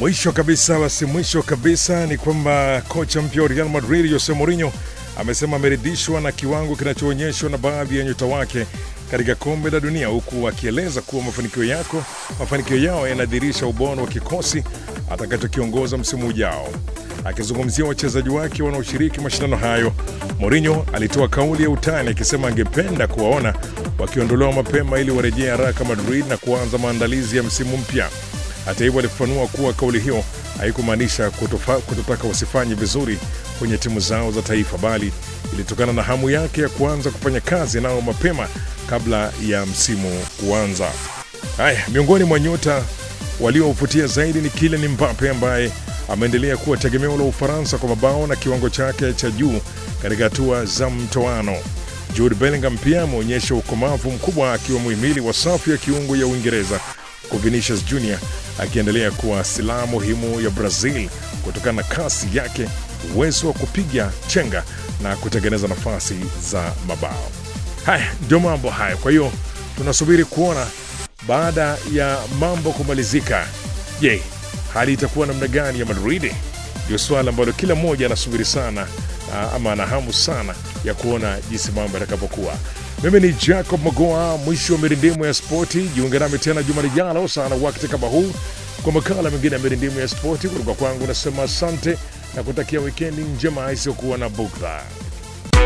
Mwisho kabisa, basi mwisho kabisa ni kwamba kocha mpya wa Real Madrid Jose Mourinho amesema ameridhishwa na kiwango kinachoonyeshwa na baadhi ya nyota wake katika kombe la dunia, huku akieleza kuwa mafanikio yako mafanikio yao yanadhihirisha ubora wa kikosi atakachokiongoza msimu ujao. Akizungumzia wachezaji wake wanaoshiriki mashindano hayo, Mourinho alitoa kauli ya utani akisema angependa kuwaona wakiondolewa mapema ili warejee haraka Madrid na kuanza maandalizi ya msimu mpya. Hata hivyo, alifafanua kuwa kauli hiyo haikumaanisha kutofa- kutotaka wasifanye vizuri kwenye timu zao za taifa, bali ilitokana na hamu yake ya kuanza kufanya kazi nao mapema kabla ya msimu kuanza. Haya, miongoni mwa nyota waliovutia zaidi ni Kylian Mbappe ambaye ameendelea kuwa tegemeo la Ufaransa kwa mabao na kiwango chake cha juu katika hatua za mtoano. Jude Bellingham pia ameonyesha ukomavu mkubwa akiwa muhimili wa safu ya kiungo ya Uingereza, huku Vinicius Junior akiendelea kuwa silaha muhimu ya Brazil kutokana na kasi yake, uwezo wa kupiga chenga na kutengeneza nafasi za mabao. Haya ndio mambo haya. Kwa hiyo tunasubiri kuona baada ya mambo kumalizika, je, hali itakuwa namna gani ya Madrid? Ndio swala ambalo kila mmoja anasubiri sana ah, ama ana hamu sana ya kuona jinsi mambo yatakavyokuwa. Mimi ni Jacob Magoa, mwisho wa mirindimu ya spoti. Jiunge nami tena juma lijalo sana wakati kama huu kwa makala mengine ya mirindimu ya spoti. Kutoka kwangu nasema asante na kutakia wikendi njema isiyokuwa na bugdha.